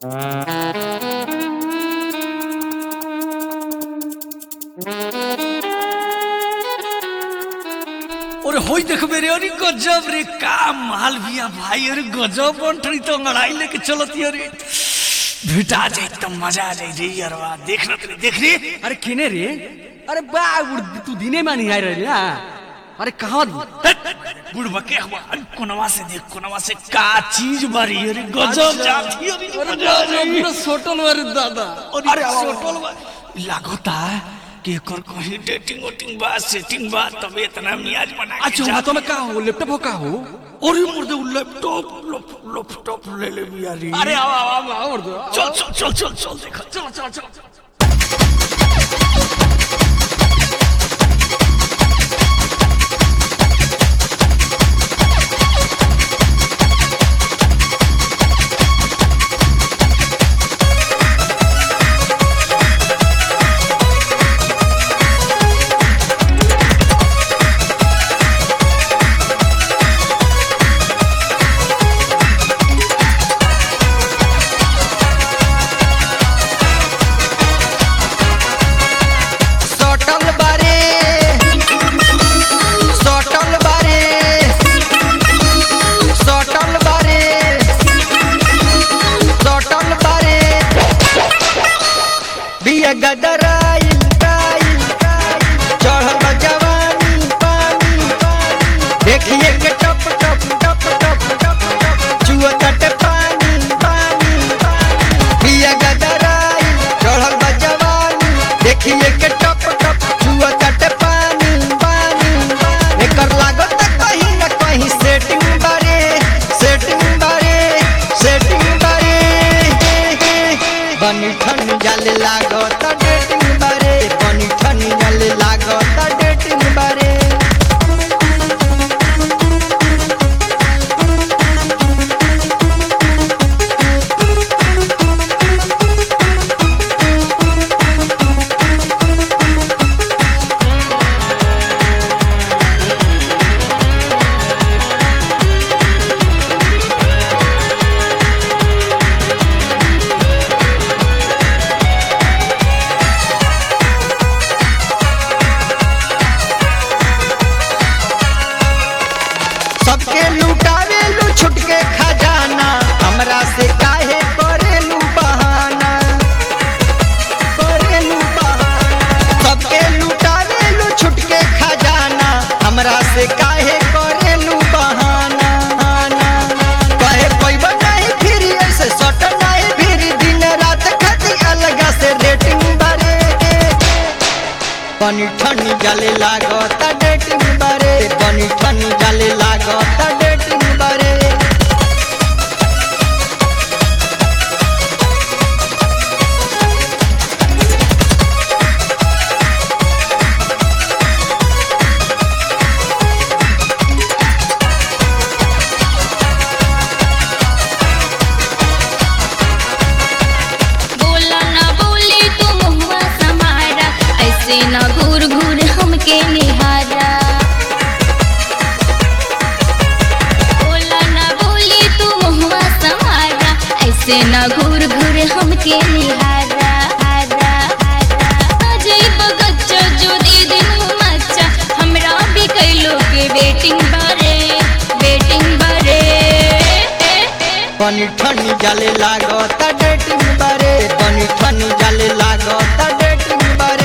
ওরে হই দেখবে রে अरे गजब रे का माल बिया भाई अरे गजब बंटरी तो लड़ाई लेके चलती अरे भेटा जाए तो मजा आ जाए रे यारवा देख ना तू देख रे अरे केने रे अरे बा उड़- तू दिने में नहीं आए रहे ना अरे कहाँ बुढ़वा के हुआ अरे कोनवा से देख कोनवा से का चीज बारी अरे गजब जाती अरे मजा आ जाए सोटल वाले दादा अरे सोटल बा लागता कि एकर कहीं डेटिंग वोटिंग बा सेटिंग बा तब इतना मियाज बना के अच्छा जात हाथों में का हो लैपटॉप हो का हो अरे मुर्दे वो लैपटॉप लैपटॉप ले ले बिया रे अरे आओ आओ आओ आओ उड़ दो चल चल चल चल चल देखा चल चल चल सटल बारे सटल बारे सटल बारे सटल बारे बिया गदराइल काइल चढ़ल बा जवानी पानी देखिए के टप टप टप टप टप टप चुआ कटे पानी पानी बिया गदराइल चढ़ल बा जवानी देखिए के टप टप चुआ कटे पानी पानी एकर लागत कहीं न कहीं सेटिंग बारे सेटिंग बारे सेटिंग बारे बनी ठन जाले लागत डेटिंग बारे बनी ठन जाले लागत डेटिंग बारे सबके लुटावेलू छुटके खजाना हमरा से काहे करेलू बहाना करेलू बहाना सबके लुटावेलू छुटके खजाना हमरा से काहे करेलू बहाना कहे पैब नहीं फिर ऐसे सट नहीं फिर दिन रात खाती अलग से रेटिंग बारे पानी ठंडी जाले लागत डेटिंग बारे पानी ठंडी जाले लागत डेटिंग बारे बोला ना बोली तू मुहुआ समारा ऐसे ना घूर घूर हमके निहारा बोला ना बोली तू मुहुआ समारा ऐसे ना घूर घूर हमके निहारा हारा हारा अजय बगच्चा जो दे दिन मच्चा हमरा भी कैलो के बेटिंग बारे बेटिंग बारे पानी ठंडी जाले लागत डेटिंग बारे पानी ठंडी जाले लागत डेटिंग बारे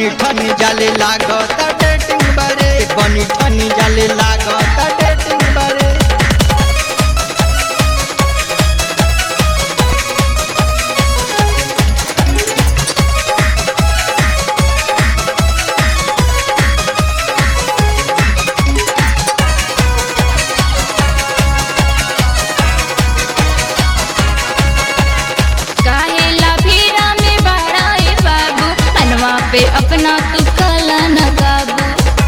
बनी ठनी जाले लागत डेटिंग बारे बनी ठनी जाले लागत डेटिंग बारे काहेला भीड़ा में बड़ाए बाबू मनवा पे अपना तू कला न काबू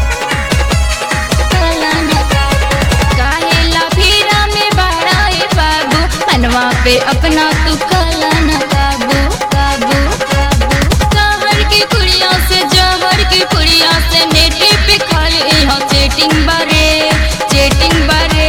कला न काबू काहेला भीड़ा में बड़ाए बाबू मनवा पे अपना तू कला न काबू काबू काबू कहर की कुड़िया से जहर की कुड़िया से नेटे पे खाली यहाँ चेटिंग बारे चेटिंग बारे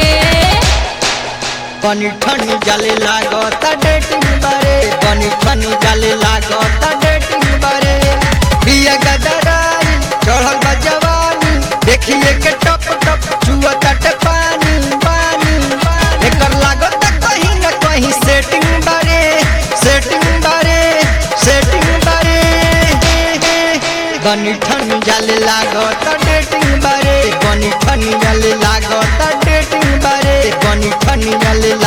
बनी ठनी जाले लागत डेटिंग बारे बनी ठनी जाले लागत डेटिंग बारे बिया गदराई चढ़ल बा जवानी देखिए के टप टप चुअत पानी पानी एकर लागत कहीं न कहीं सेटिंग बारे सेटिंग बारे सेटिंग बारे बनी ठनी जाले लागत डेटिंग बारे बनी ठनी जाले लागत डेटिंग बारे बनी ठनी जाले